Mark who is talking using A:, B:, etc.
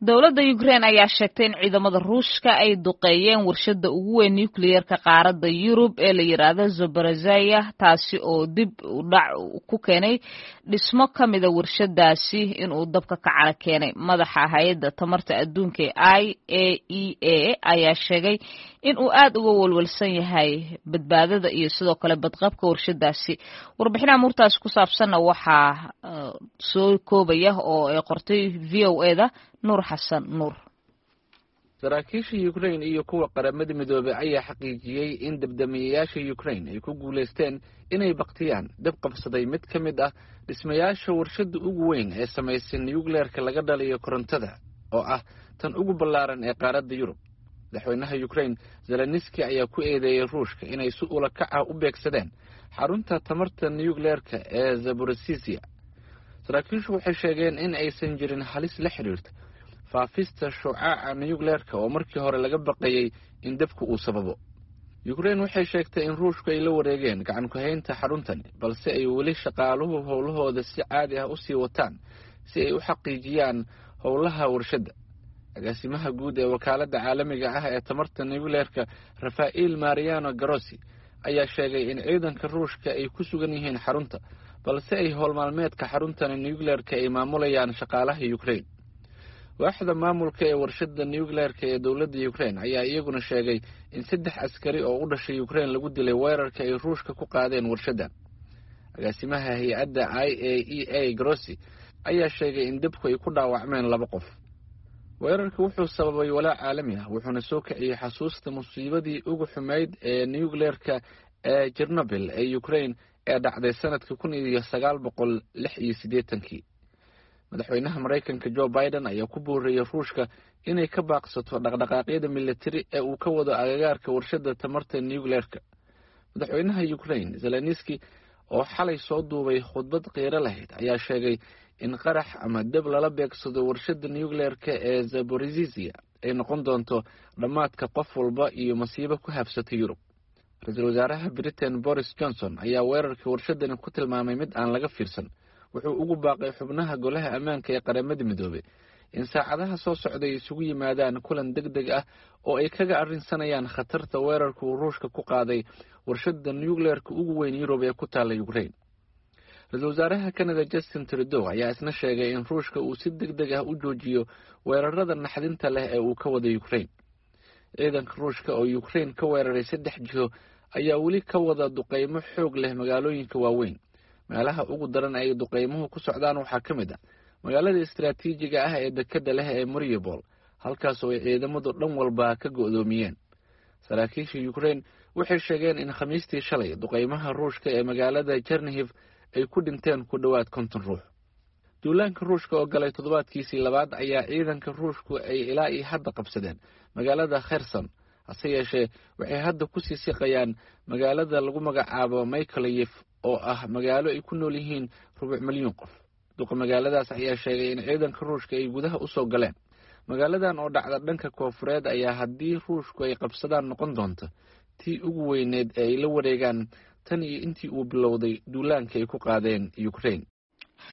A: dowladda ukrein ayaa sheegtay in ciidamada ruushka ay duqeeyeen warshadda ugu weyn nucleerka qaaradda yurub ee la yidhaahdo zoborozaya taasi oo dib u dhac ku keenay dhismo ka mida warshadaasi inuu dabka ka cara keenay madaxa hay-adda tamarta adduunka ee i a e a ayaa sheegay in uu aad uga walwalsan yahay badbaadada iyo sidoo kale badqabka warshadaasi warbixinaha muurtaasi ku saabsanna waxaa soo koobaya oo ay qortay v o e da nuur xasan nuur
B: saraakiisha ukrain iyo kuwa qaramada midoobey ayaa xaqiijiyey in dabdamiyayaasha ukrain ay ku guulaysteen inay baktiyaan dab qabsaday mid ka mid ah dhismayaasha warshadda ugu weyn ee samaysay nucleerka laga dhaliyo korontada oo ah tan ugu ballaaran ee qaaradda yurub madaxweynaha ukrain zeleniski ayaa ku eedeeyey ruushka inay si ula kac ah u beegsadeen xarunta tamarta nucleerka ee zaborosisia saraakiishu waxay sheegeen in aysan jirin halis la xidhiirta faafista shucaaca nucleerka oo markii hore laga baqayey in dabku uu sababo ukrain waxay sheegtay in ruushku ay la wareegeen gacan ku-haynta xaruntani balse ay weli shaqaaluhu howlahooda si caadi ah usii wataan si ay u xaqiijiyaan howlaha warshadda agaasimaha guud ee wakaaladda caalamiga ah ee tamarta nucleerka rafael mariano garosi ayaa sheegay in ciidanka ruushka ay ku sugan yihiin xarunta balse ay howlmaalmeedka xaruntani nucleerka ay maamulayaan shaqaalaha ukrain waaxda maamulka ee warshadda nucleerka ee dowladda ukrain ayaa iyaguna sheegay in saddex askari oo u dhashay ukrain lagu dilay weerarka ay ruushka ku qaadeen warshaddan agaasimaha hay-adda i a e a grossi ayaa sheegay in dabku ay ku dhaawacmeen laba qof weerarka wuxuu sababay walaac caalami ah wuxuuna soo kiciyey xasuusta musiibadii ugu xumeyd ee nucleerka ee jernobil ee ukrain ee dhacday sanadka kun iyo sagaal boqol lix iyo siddeetankii madaxweynaha maraykanka jo biden ayaa ku boorreeyey ruushka inay ka baaqsato dhaqdhaqaaqyada militari ee uu ka wado agagaarka warshadda tamarta nucleerka madaxweynaha ukrain zeleniski oo xalay soo duubay khudbad qiiro lahayd ayaa sheegay in qarax ama dab lala beegsado warshadda nucleerka ee zaborizisia ay noqon doonto dhammaadka qof walba iyo masiibo ku habsatay yurub ra-iisul wasaaraha britain boris johnson ayaa weerarka warshadani ku tilmaamay mid aan laga fiirsan wuxuu ugu baaqay xubnaha golaha ammaanka ee qaramada midoobey in saacadaha soo socday isugu yimaadaan kulan deg deg ah oo ay kaga arrinsanayaan khatarta weerarka uu ruushka ku qaaday warshadda nucleerka ugu weyn yurub ee ku taalla ukrain ra-iisul wasaaraha canada justin trudow ayaa isna sheegay in ruushka uu si deg deg ah u joojiyo weerarada naxdinta leh ee uu ka wado ukrain ciidanka ruushka oo ukrain ka weeraray saddex jiho ayaa weli ka wada duqeymo xoog leh magaalooyinka waaweyn meelaha ugu daran ay duqeymuhu ku socdaan waxaa ka mid ah magaalada istaraatiijiga ah ee dekadda leh ee mariupol halkaasoo ay ciidamadu dhan walba ka go'doomiyeen saraakiisha ukrain waxay sheegeen in khamiistii shalay duqeymaha ruushka ee magaalada jernihiv ay ku dhinteen ku dhowaad konton ruux duulaanka ruushka oo galay toddobaadkiisii labaad ayaa ciidanka ruushku ay ilaa iyo hadda qabsadeen magaalada kherson hase yeeshee waxay hadda kusii siqayaan magaalada lagu magacaabo michaeliyef oo ah magaalo ay ku nool yihiin rubuc milyuun qof duqa magaaladaas ayaa sheegay in ciidanka ruushka ay gudaha usoo galeen magaaladan oo dhacda dhanka koofureed ayaa haddii ruushku ay qabsadaan noqon doonta tii ugu weyneed ee ay la wareegaan tan iyo intii uu bilowday duulaanka ay ku qaadeen ukrain